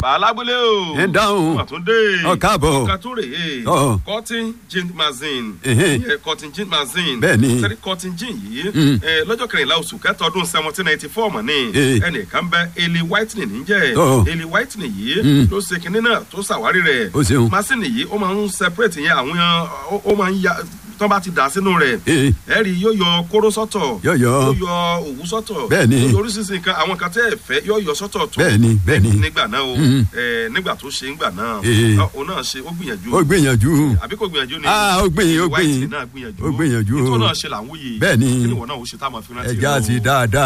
bàálágbélé o. ẹ dáhùn. àtúndé. Ọ káàbọ̀. ọ̀kan tó rè é. Ọ. cotton gin magazine. Ẹhẹ́. ìyẹn cotton gin magazine. Bẹ́ẹ̀ni. sẹ́rí cotton gin yìí. Mm. ẹ, lọ́jọ́ kẹrìnlá oṣù kẹta ọdún seventeen ninety four mọ̀ ní. Eh. ẹnìkan bẹ eli whitening níjẹ́. Ọ. eli whitening yìí Mm. ló ṣe kinní náà tó ṣàwárí rẹ̀. Ó ṣeun. masini yìí ó máa ń separate yẹn àwọn ó- ó máa ń ya tán bá ti dà sínú rẹ̀ Eh. ẹ rí i yóò yọ kóró sọ́tọ̀ Yóò yọ. yóò yọ òwú sọ́tọ̀ Bẹ́ẹ̀ni. yóò yọ oríṣiríṣi nǹkan àwọn kan tẹ́ ẹ fẹ́ yóò yọ sọ́tọ̀ tó bẹ́ẹ̀ni bẹ́ẹ̀ni nígbà náà o Mhm. ẹ nígbà tó ṣe nígbà náà Eh. ọ- òun náà ṣe ó gbìyànjú ó gbìyànjú àbí kò gbìyànjú ni Ah, ó gbìyànjú, ó White gbìyànjú. náà gbìyànjú Ó gbìyànjú. ètò náà ṣe là ń wúyè Bẹ́ẹ̀ni. kí ni ìwọ náà ó ṣe táwọn fi rántí ẹja rẹ o? ti dáadáa.